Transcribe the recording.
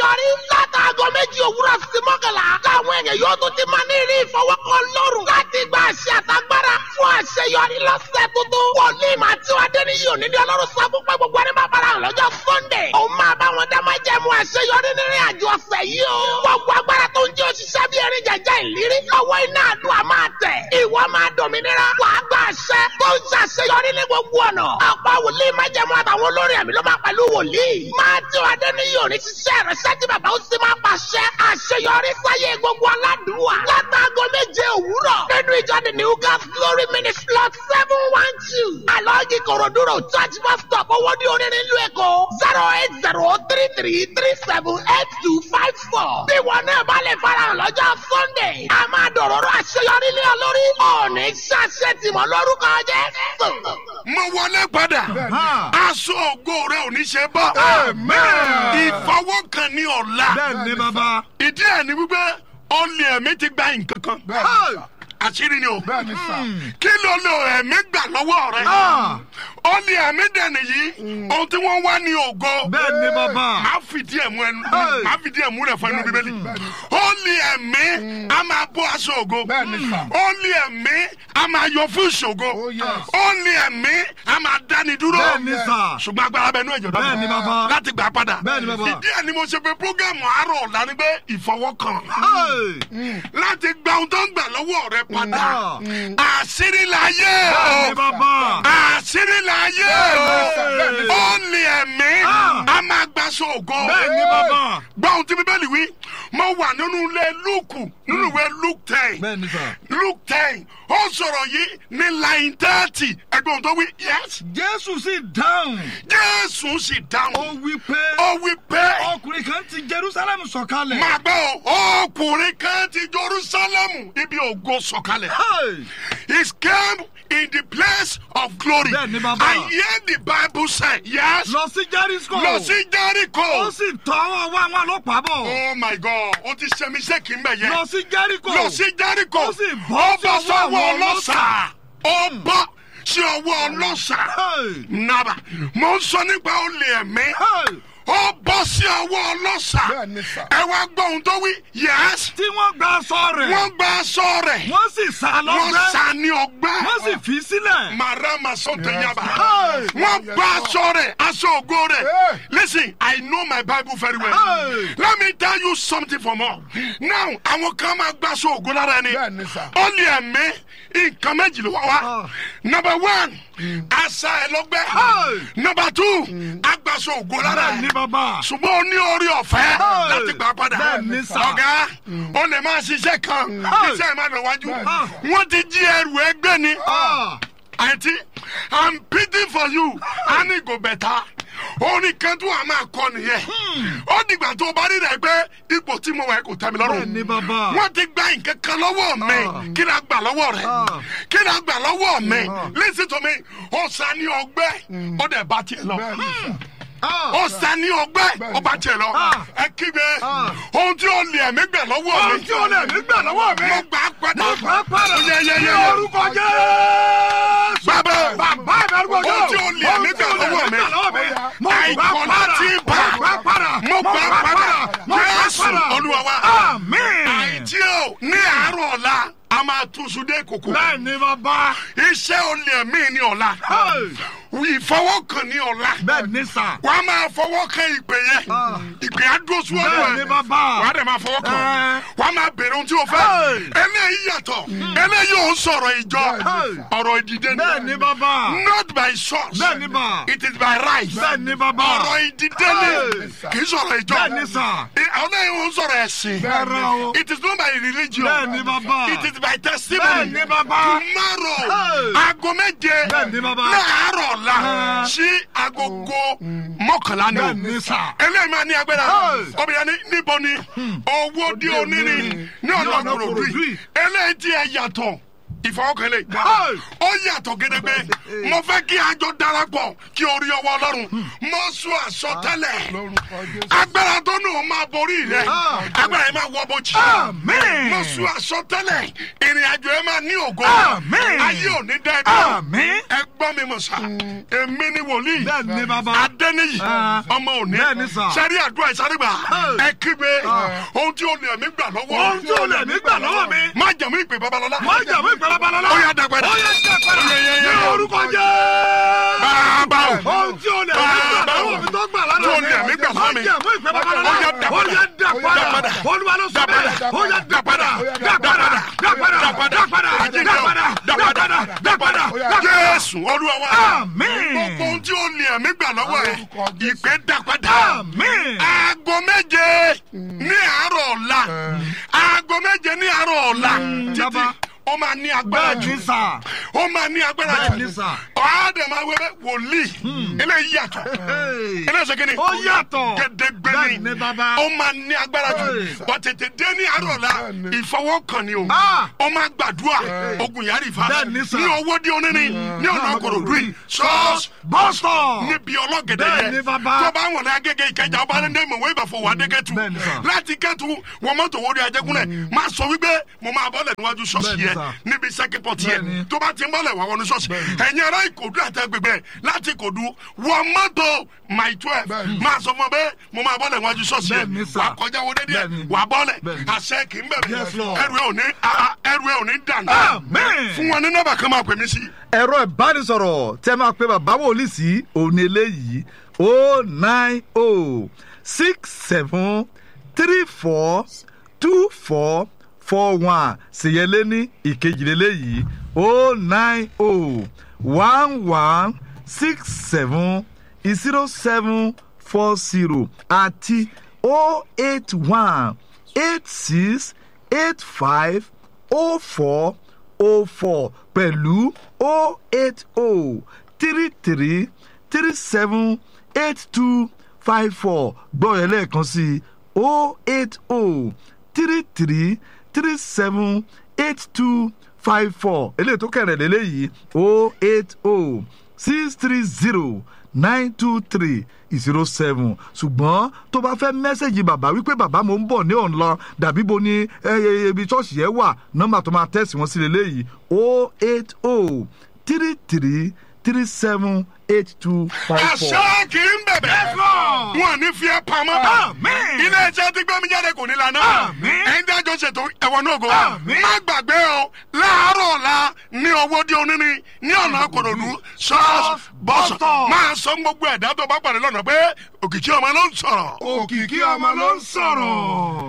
àṣeyọrí látàgọ́ méjì òwúrọ̀ sí mọ́kànlá láwọn èèyàn yóò tún ti máa ní ìrí ìfọwọ́kàn lọ́rùn láti gba àṣẹ àtagbára fún àṣeyọrí lọ́sẹ̀ tuntun wòlíì máa tí wàá dé níyì òní ní ọlọ́run sọ fún pé gbogbo ẹni máa bára hàn lọ́jọ́ sunday òun máa bá wọn dá máa jẹ́ mu àṣeyọrí nínú àjò ọ̀sẹ̀ yìí o gbogbo agbára tó ń jẹ́ òṣìṣẹ́ bí erin jẹjẹ ìlérí lọ́wọ́ iná àdúrà máa tẹ̀ ìwọ máa dòmìnira wàá gba àṣẹ tó ń ṣàṣeyọrí ní gbogbo ọ̀nà ọ̀pọ̀ wòlíì máa jẹ́ mu àtàwọn olórin àmì ló máa pẹ̀lú wòlíì máa tí wàá dé níyì òní ṣiṣẹ́ rẹ̀ ṣẹ́jú bàbá ó sì máa pàṣẹ àṣeyọrí sáyé gbogbo aládùúwà látàgọ́ méje òwúrọ̀ nínú ìjọ the new gas glory ministry lot seven one two alọ́ọ̀gì kòròdúró church bus stop owó ní orin nílùú èkó zero eight zero three three three seven eight two five four bí wọn náà bá lè farahàn lọ́jọ́ sunday a máa dọ̀rọ̀rọ̀ àṣeyọrí lé ọ lórí ọ̀ọ́nì ṣàṣẹ tìmọ̀ lórúkọ jẹ́ mo wọlé padà aṣọ ògo rẹ ò ní ṣe bọ́ Amen. ìfọwọ́kàn ní ọ̀la bẹ́ẹ̀ ni bàbá. ìdí ẹ̀ ni wípé ọ̀lẹ̀ ẹ̀mí ti gba nǹkan kan àṣírí ni o bẹ́ẹ̀ni sà. kí ló lo ẹ̀mí gbà lọ́wọ́ rẹ Ah. ọ̀lẹ̀ ẹ̀mí dẹ̀nì yìí ohun tí wọ́n wá ní ògo bẹ́ẹ̀ ni bàbá. máa fìdí ẹ̀ mú ẹnu Hey. máa fìdí ẹ̀ mú rẹ̀ fún ẹnu bíbélì ọ̀lẹ̀ ẹ̀mí a máa bọ́ aṣọ ògo Bẹ́ẹ̀ni sà. ọ̀lẹ̀ ẹ̀mí a máa yọ fún ìṣògo Oh, yes. ọ̀lẹ̀ ẹ̀mí a máa dáni dúró bẹ́ẹ̀ ni sà. ṣùgbọ́n agbára bẹ nú ẹ̀jọ̀ Bẹ́ẹ̀ ni bàbá. láti gbà padà Bẹ́ẹ̀ ni bàbá. ìdí ẹ̀ ni mo ṣe pé programu àárọ̀ ọ̀la ni pé ìfọwọ́kàn Hey. láti gba ohun tó ń gbà lọ́wọ́ rẹ padà Ah. àṣírí láyé bẹ́ẹ̀ ni bàbá. àṣírí láyé Bẹ́ẹ̀ ni sà. ó ní ẹ̀mí Ah. a máa gbaṣọ ògo bẹ́ẹ̀ ni bàbá. gbọ́ ohun tí bíbélì wí mo wà nínú ilé lúùkù nínú ìwé luke ten bẹ́ẹ̀ ni sà. luke ten ó sọ̀rọ̀ yìí ní line thirty ẹgbẹ́ ohun tó wí yes jésù sì dáhùn. jésù sì ó dáhùn wí pé ó wí pé ọkùnrin kan ti jerusalem sọ̀kalẹ̀. máa gbọ́ o ọkùnrin kan ti jerusalem ibi ògo sọ̀kalẹ̀. Hey. He came in the place of glory. Bẹ́ẹ̀ ni bàbá. I hear the Bible say, yes. lọ sí jericho. Lọ sí Jericho. ó sì tọwọ́ wá àwọn ọlọ́pàá bọ̀. Oh my God, o ti ṣe mistake ń bẹ̀ yẹn. lọ sí jericho. Lọ sí Jericho. ó sì bọ́ Ó bọ́ sí ọwọ́ sọ́wọ́ àwọn ọlọ́ṣà. Ó bọ́ sí ọwọ́ ọlọ́ṣà. Hey. Nàbà, mo ń sọ nípa olè ẹ̀mí. Hey. Ó bọ́ sí ọwọ́ ọlọ́ṣà. Bẹ́ẹ̀ni sà. Ẹ wá gbọ́ ohun tó wí. Yes. tí wọ́n gba aṣọ rẹ̀. Wọ́n gba aṣọ rẹ̀. wọ́n sì sá Wọ́n lọ́gbẹ́. sá ní ọgbẹ́. wọ́n sì fi sílẹ̀. marama sọtẹ yaba Hey. wọn gba aṣọ rẹ̀ aṣọ ògo rẹ̀ Hey. listen i know my bible very well Hey. let me tell you something for more now àwọn kan máa gba aṣọ ògo lára ẹni Bẹ́ẹ̀ni sà. ó lè ẹ̀mí nǹkan méjì ló wá wá Ah. number one àṣà ẹ̀ lọ́gbẹ́ Hey. number two agbaṣọ ògo lára bẹ́ẹ̀ ni ẹ̀ bàbá. ṣùgbọ́n o ní orí ọ̀fẹ́ Hey. láti gbà padà Bẹ́ẹ̀ni sà. ọ̀gá o lè máa ṣiṣẹ́ kan Hey. iṣẹ́ ẹ̀ máa lọ wájú Bẹ́ẹ̀ni sà. wọ́n ti jí ẹrù ẹgbẹ́ ni. Ah. Auntie, I'm pity for you. A ní go better. Orin kan tó a máa kọ nìyẹn. Ó dìgbà tó o bá rí rẹ̀ pé ipò tí mo wà yẹn kò tẹ́ mi bẹ́ẹ̀ ni lọ́rùn. bàbá. Wọ́n ti gba nǹkan kan lọ́wọ́ mi. Kí ni a gbà lọ́wọ́ rẹ̀? Ah. Kí ni a gbà lọ́wọ́ mi? Listen to me. Ó sa ní ọgbẹ́. Ó dẹ̀ bá tiẹ̀ lọ. bẹ́ẹ̀ni sà. Ah. Ó sa ní ọgbẹ́. Ó bá tiẹ̀ lọ. Ah. Ẹ kígbe. Ah. Ohun tí ó lè ẹ̀mí gbà lọ́wọ́ mi. Ohun tí ó lè ẹ̀mí gbà lọ́wọ́ mi. Mo gbà á padà. mo gbà padà. Yẹ yẹ ní yẹ yẹ. orúkọ jésù. Bàbá. bàbá ìbẹ̀rù gbọ́dọ̀. Ohun tí ó lè ẹ̀mí gbà lọ́wọ́ mi. mo gbà àìkọ́ padà. láti bá mo gbà padà. mo gbà padà mo gbà jésù padà. olúwa wa àmín. àìtí o ní àárọ̀ ọ̀la a máa túnṣu dé kòkó bẹ́ẹ̀ ni bàbá. iṣẹ́ olè mí ní ọ̀la Hey. ìfọwọ́kàn ní ọ̀la bẹ́ẹ̀ ni sà. wà á máa fọwọ́ kan ìpè yẹn Ah. ìpè á dúró síwájú bẹ́ẹ̀ ni ẹ̀ bàbá. wà á dẹ̀ máa fọwọ́ kan Eh. wà á máa bèrè ohun tí o fẹ́ Hey. eléyìí yàtọ̀ eléyìí ò ń sọ̀rọ̀ ìjọ Hey. ọ̀rọ̀ ìdìde ni bẹ́ẹ̀ ni bàbá. not by source bẹ́ẹ̀ ni bà. it is by right bẹ́ẹ̀ ni bàbá. ọ̀rọ̀ ìdílé ni Hey. kì í sọ̀rọ̀ ìjọ. bẹ́ẹ̀ ni sà. Ẹ- àwọn náà ń sọ̀rọ̀ ẹ̀sìn. Rárá o. it is not by religion. bẹ́ẹ̀ ni bàbá. it is by bẹ́ẹ̀ testimony. ni bàbá. tomorrow Hey. aago méje Bẹ́ẹ̀ ni bàbá. láàárọ̀ la Ah. sí agogo mọ́kànlá ni o. bẹ́ẹ̀ ni sà. eléyìí máa ní agbára Hey. obìnrin ní níbo ni owó di onírin ní ọ̀nà ọ̀nà kòròdú Kòròdú yìí yìí. eléyìí tí ẹ yàtọ̀ ìfọwọ́kànlẹ̀ Hey. ó yàtọ̀ gédégbé mo fẹ́ kí àjọ darapọ̀ kí orí ọwọ́ ọlọ́run mo sún àsọtẹ́lẹ̀ lórúkọ jésù. agbára tó nù ó máa borí rẹ Ah. agbára yẹn máa wọ bójì Àmín. mo sún àsọtẹ́lẹ̀ ìrìn àjò yẹn máa ní ògo Àmín. ayé ò ní dá ẹ dúró Àmín. ẹ gbọ́ mi mọ̀ sá èmi ni wòlíì bẹ́ẹ̀ ni bàbá. adẹ́niyì Ah. ọmọ òní Bẹ́ẹ̀ ni sà. sẹ́rí àdúrà ìsárégbà Hey. ẹ kígbe ohun tí olè mi gbà lọ́wọ́ ohun tí o lè mí gbà lọ́wọ́ mi. má jẹ̀mú ìpè babalọ́lá má jẹ̀mú ìpè babalọ́lá. ó yá dàgbẹ́dà ó yá dàgbẹ́dà. Yẹ, yẹ, yẹ. ní orúkọ jẹ́. bàbá o ohun tí o lè mí gbà Bàbá o. lọ́wọ́ mi tó gbà lọ́wọ́ mi. Tí o lè mí gbà lọ́wọ́ mi. má jẹ̀mú ìpè babalọ́lá. Ó yá dàgbẹ́dà. ó yá dàgbẹ́dà. Dàgbẹ́dà. olúwa ló sọ bẹ́ẹ̀. ó yá dàgbẹ́dà. dàgbẹ́dà. dàgbẹ́dà. dàgbẹ́dà. dàgbẹ́dà. dàgbẹ́dà. dàgbẹ́dà. jésù olúwa wa Àmín. gbogbo ohun tí olè mi gbà lọ́wọ́ ẹ ìpè dàgbẹ́dà Àmín. aago méje ní àárọ̀ ọ̀la aago méje ní àárọ̀ ọ̀la títí bàbá. ó máa ní agbára bẹ́ẹ̀ jù ni sà. ó máa ní agbára bẹ́ẹ̀ jù ni sà. ọ̀hádẹ̀ máa wẹ́rẹ́ wòlíì eléyìí yàtọ̀ Hey. eléyìí ṣe kíni ó yàtọ̀. gẹdẹgbẹ bẹ́ẹ̀ ni ni bàbá. ó máa ní agbára jù Hey. wọ́n tètè dé ní àárọ̀ la ìfọwọ́kàn ni o Ah. ó máa gbàdúrà ogun yàrá ìfà Bẹ́ẹ̀ ni sà. ní owó di oníní ní ọ̀nà kòròdú yìí ṣọ́ọ̀ṣì bọ́sítọ̀. níbi ọlọ́gẹ̀dẹ̀ Bẹ́ẹ̀ yẹn ni bàbá. tó bá wọn ní agége ìkẹjà ọba alẹ́ mọ̀ wọ́n ìbàfọ̀ wà dégẹ́tù Bẹ́ẹ̀ ni sà. láti kẹ́tù wọn mọ́tò wọ́n di ajẹ́kúnlẹ̀ máa sọ wípé mo máa bọ́lẹ̀ níwájú ṣọ́ọ̀ṣì Bẹ́ẹ̀ ni yẹn sà. níbi sẹ́kípọ̀tì Bẹ́ẹ̀ ni. yẹn tó bá ti ń bọ́lẹ̀ wà wọnú ṣọ́ọ̀ṣì ẹ̀yin ará ìkòdú àtẹ̀gbẹ̀gbẹ̀ láti ìkòdú wọ́n mọ́tò my twelve máa sọ fún ọ pé mo máa bọ́lẹ̀ níwájú ṣọ́ọ̀ṣì Bẹ́ẹ̀ ni yẹn sà. wà kọjá wo dédé Bẹ́ẹ̀ ni. wà bọ́lẹ̀ Bẹ́ẹ̀ ni. àṣẹ kì í bẹ̀rẹ̀ Yes, Lord. ẹrù ẹ̀ ò ní ah, ẹrù ẹ̀ ò ní dànù Amen. fún wọn ní nọ́mbà kan máa pè mí sí ẹ̀rọ ìbánisọ̀rọ̀ tẹ́ máa pe bàbá wòlíì sí òní eléyìí o nine o six seven three four two four four one ṣèyẹlé ní ìkejìlélẹ́yìí o nine o one one six seven zero seven four zero àti o eight one eight six eight five o four o four pẹ̀lú o eight o three three three seven eight two five four gbọ́ yẹn lẹ́ẹ̀kan sí i o eight o three three three seven eight two five four eléyìí tó kẹrẹ̀ lélẹ́yìí o eight o six three zero nine two three zero seven ṣùgbọ́n tó bá fẹ́ mẹ́sẹ̀gì bàbá wípé bàbá mo ń bọ̀ ní ọ̀nà dàbí bo ni ẹ, ẹ, ibi ṣọ́ọ̀ṣì yẹn wà nọ́mbà tó máa tẹ̀sí wọn sí lélẹ́yìí o eight o three three three seven eight two five four. àṣẹ kì í bẹ̀bẹ̀ Lord. wọn ní fi ẹ́ pamọ́ Amen. ilé iṣẹ́ tí gbẹ́mí jáde kò ní lànà Amen. ẹ̀yin dájọ́ ṣètò ẹ̀wọ̀n náà go Amen. má gbàgbé o láàárọ̀ ọ̀la ní owó di oníní ní ọ̀nà kòròdú ṣọ́ọ̀ṣì bọ́sọ̀ Bọ́sọ̀. máa sọ gbogbo ẹ̀dá tó bá pàdé lọ́nà pé òkìkí ọmọ ló ń sọ̀rọ̀. òkìkí ọmọ ló ń sọ̀rọ̀.